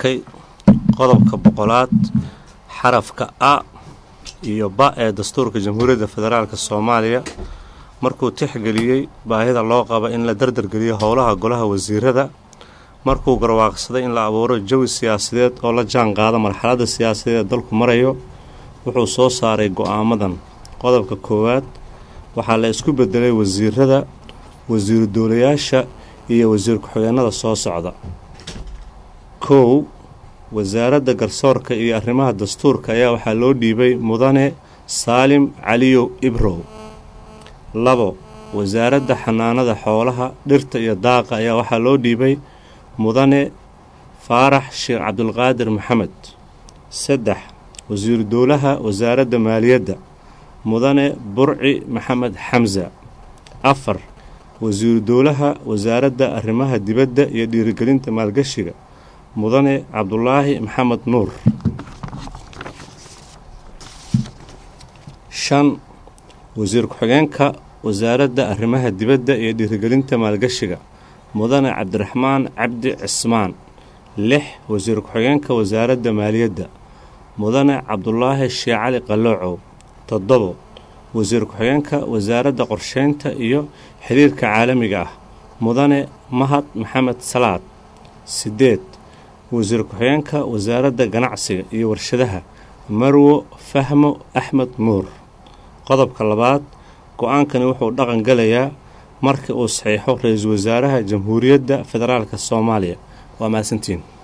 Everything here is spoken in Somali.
arkay qodobka boqolaad xarafka a iyo ba ee dastuurka jamhuuriyadda federaalk soomaaliya markuu tixgeliyey baahida loo qaba in la dardargeliyo howlaha golaha wasiirada markuu garwaaqsaday in la abuuro jawi siyaasadeed oo la jaan qaada marxaladda siyaasadeed ee dalku marayo wuxuu soo saaray go-aamadan qodobka koowaad waxaa la isku bedelay wasiirada wasiiru dowlayaasha iyo wasiir ku-xigeenada soo socda kow wasaaradda garsoorka iyo arrimaha dastuurka ayaa waxaa loo dhiibay mudane saalim caliyow ibrow labo wasaaradda xanaanada xoolaha dhirta iyo daaqa ayaa waxaa loo dhiibay mudane faarax sheekh cabdulqaadir maxamed saddex wasiiru dowlaha wasaaradda maaliyadda mudane burci maxamed xamsa afar wasiiru dowlaha wasaaradda arrimaha dibadda iyo dhiirigelinta maalgashiga mudane cabdulaahi maxamed nuur shan wasiir ku-xigeenka wasaaradda arrimaha dibadda iyo dhiirigelinta maalgashiga mudane cabdiraxmaan cabdi cismaan lix wasiir ku-xigeenka wasaaradda maaliyadda mudane cabdulaahi shee cali qaloocow toddobo wasiir ku-xigeenka wasaaradda qorsheynta iyo xiriirka caalamiga ah mudane mahad maxamed salaad sideed wasiir ku-xigeenka wasaaradda ganacsiga iyo warshadaha marwo fahmo axmed nuur qodobka labaad go-aankani wuxuu dhaqan galayaa markii uu saxiixo ra-iisul wasaaraha jamhuuriyadda federaalk soomaaliya waa mahadsantiin